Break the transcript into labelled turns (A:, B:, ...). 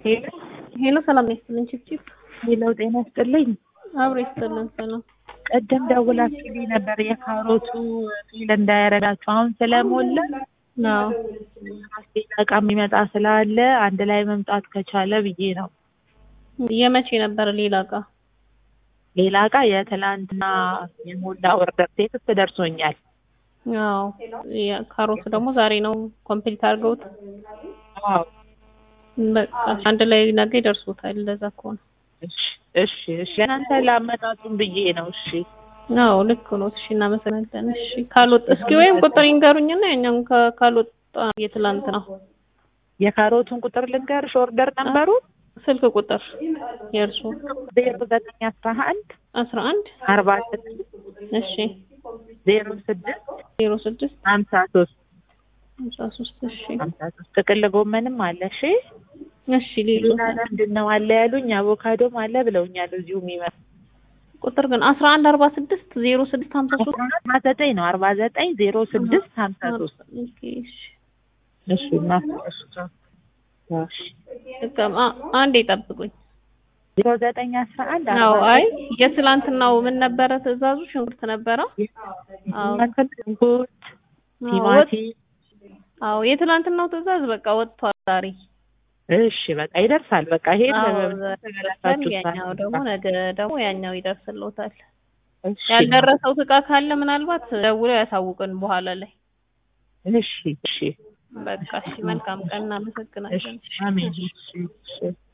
A: ሄሎ
B: ሄሎ ሰላም ያስጥልን ቺፕቺፕ
A: ሄሎ፣ ጤና ይስጥልኝ።
B: አብሮ ይስጥልን ሰላም
A: ቀደም ደውላችሁልኝ ነበር የካሮቱ ፊል እንዳያረዳችሁ አሁን ስለሞላ
B: አዎ
A: ሌላ እቃ የሚመጣ ስላለ አንድ ላይ መምጣት ከቻለ ብዬ ነው።
B: የመቼ ነበር ሌላ እቃ
A: ሌላ እቃ የትላንትና የሞላ ኦርደር ቴክስት ደርሶኛል።
B: አዎ ካሮቱ ደግሞ ዛሬ ነው ኮምፕሊት አድርገውት
A: አዎ
B: በቃ አንድ ላይ ነገ ይደርሱታል እንደዛ ከሆነ
A: እሺ እሺ እሺ ለእናንተ ላመጣጡን ብዬ ነው። እሺ
B: አዎ ልክ ነው እሺ እናመሰግናለን እሺ ካልወጣ እስኪ ወይም ቁጥር ይንገሩኝና ያኛውን ካ- ካልወጣ የትላንት ነው
A: የካሮቱን ቁጥር ልንገርሽ፣ ኦርደር ነበሩ
B: ስልክ ቁጥር የእርሱ
A: ዜሮ ዘጠኝ አስራ አንድ
B: አስራ አንድ
A: አርባ ስድስት
B: እሺ
A: ዜሮ ስድስት
B: ዜሮ ስድስት
A: ሀምሳ ሶስት
B: ሃምሳ ሶስት እሺ
A: ሀምሳ ሶስት ጥቅል ጎመንም አለ። እሺ
B: እሺ ሌሎ
A: ሌላ ምንድን ነው አለ ያሉኝ? አቮካዶም አለ ብለውኛል። እዚሁ የሚመጣ
B: ቁጥር ግን አስራ አንድ አርባ ስድስት ዜሮ ስድስት ሀምሳ ሶስት
A: አርባ ዘጠኝ ነው አርባ ዘጠኝ ዜሮ ስድስት ሀምሳ ሶስት
B: ኦኬ እሺ
A: እሺ እና እሺ እሺ
B: በቃ አ- አንዴ ጠብቁኝ
A: ዜሮ ዘጠኝ አስራ አንድ
B: አዎ አይ የትላንትናው ምን ነበረ ትዕዛዙ ሽንኩርት ነበረ አዎ
A: ሽንኩርት፣
B: አዎ
A: ቲማቲም
B: አዎ የትላንትናው ትዕዛዝ በቃ ወጥቷል ዛሬ
A: እሺ በቃ ይደርሳል። በቃ ይሄ
B: አዎ
A: ተገላታችሁ
B: ያኛው ደግሞ ነገ ደግሞ ያኛው ይደርስልዎታል
A: እሺ
B: ያልደረሰው እቃ ካለ ምናልባት ደውለው ያሳውቅን በኋላ ላይ
A: እሺ እሺ
B: በቃ እሺ መልካም ቀን እናመሰግናለን
A: እሺ አሜን እሺ እሺ